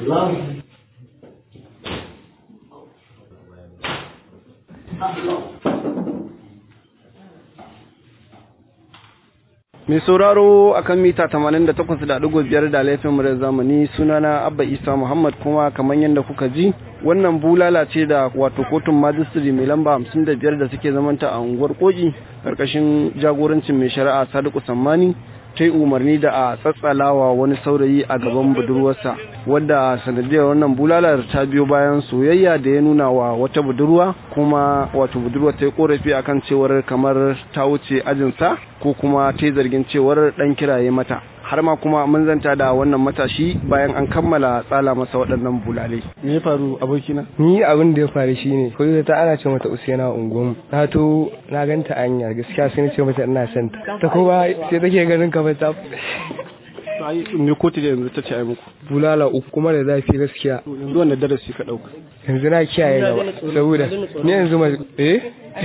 Mai sauraro akan mita 88.5 da laifin murar zamani sunana Abba Isa Muhammad kuma kamar yadda kuka ji wannan bulala ce da wato kotun majistri mai lamba 55 da suke zamanta a unguwar koki karkashin jagorancin mai shari'a Sadiku Sammani ta yi umarni da a tsatsalawa wani saurayi a gaban budurwarsa wadda sanadiyar wannan bulalar ta biyo bayan soyayya da ya nuna wa wata budurwa kuma wato budurwar ta yi korafi akan cewar kamar ta wuce ajinsa ko kuma ta yi zargin cewar dan kiraye mata har ma kuma mun zanta da wannan matashi bayan an kammala tsala masa waɗannan bulalai me ya faru abokina ni abin da ya faru shine ko ta ana ce mata usaina unguwar na to na ganta anya gaskiya sai na ce mata ina son ta ta kuma sai take ganin ka ta ai me kotu da yanzu ta ce ai muku bulala uku kuma da zafi gaskiya yanzu wanda darasi ka dauka yanzu na kiyaye gaba saboda ni yanzu ma eh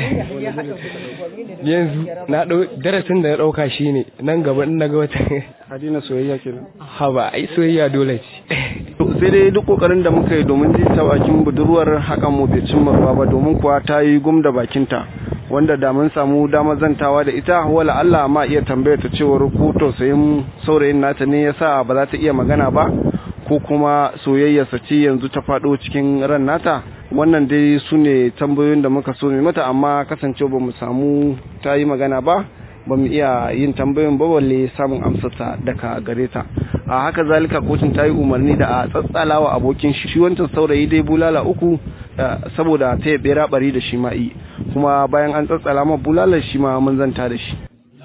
yanzu na dau darasin da na dauka shine nan gaba in naga wata hadina soyayya kenan haba ai soyayya dole ce sai dai duk kokarin da muka yi domin ji ta bakin budurwar hakan mu bai cimma ruwa ba domin kuwa ta yi gum da bakinta wanda da mun samu damar zantawa da ita wala Allah ma iya tambayar ta cewar ko tausayin saurayin nata ne yasa ba za ta iya magana ba ko kuma soyayyarsa ce yanzu ta faɗo cikin ran nata wannan dai su ne tambayoyin da muka so mai mata amma kasancewa ba mu samu ta yi magana ba ba mu iya yin tambayoyin ba balle samun amsarsa daga gare ta a haka zalika kotun ta yi umarni da a tsatsalawa abokin shi wancan saurayi dai bulala uku saboda ta yabe rabari da shi ma'i kuma bayan an tsatsala ma bulalar shi ma mun zanta da shi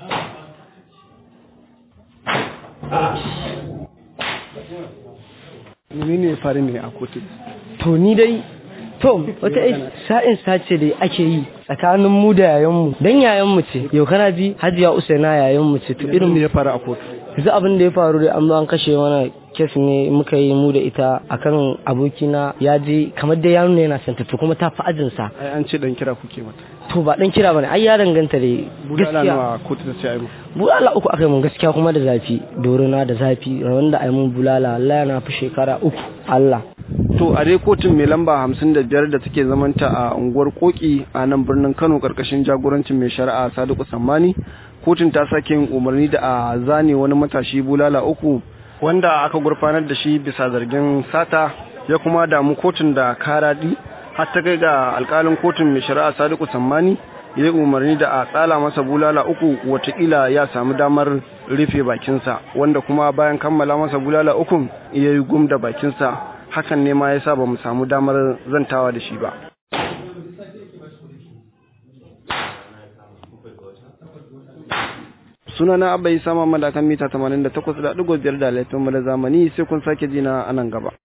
menene ya faru ne a kotu to ni dai to wata sa'in sace da ake yi tsakanin mu da yayan mu dan yayan mu ce yau kana ji hajiya usaina yayan mu ce to irin me ya faru a kotu yanzu abin da ya faru dai an zo an kashe mana kes ne muka yi mu da ita akan abokina ya je kamar da ya nuna yana santa to kuma ta fi ajinsa ai an ce dan kira kuke mata to ba dan kira bane ai ya danganta da bulala nawa kotu ta ce ai mu bulala uku aka yi mun gaskiya kuma da zafi dorona da zafi wanda ai mun bulala Allah yana fi shekara uku Allah to a dai kotun mai lamba hamsin da biyar da take zamanta a unguwar koki a nan birnin kano karkashin jagorancin mai shari'a sadiku sammani kotun ta sake yin umarni da a zane wani matashi bulala uku wanda aka gurfanar da shi bisa zargin sata ya kuma damu kotun da karadi har ta kai ga alkalin kotun mai shari'a sadiku sammani ya yi umarni da a tsala masa bulala uku watakila ya samu damar rufe bakinsa wanda kuma bayan kammala masa bulala ukun ya yi gum da bakinsa hakan ne ma ya sa ba mu samu damar zantawa da shi ba sunana abba isa mamada kan mita 88.5 da laifin mu da zamani sai kun sake jina a nan gaba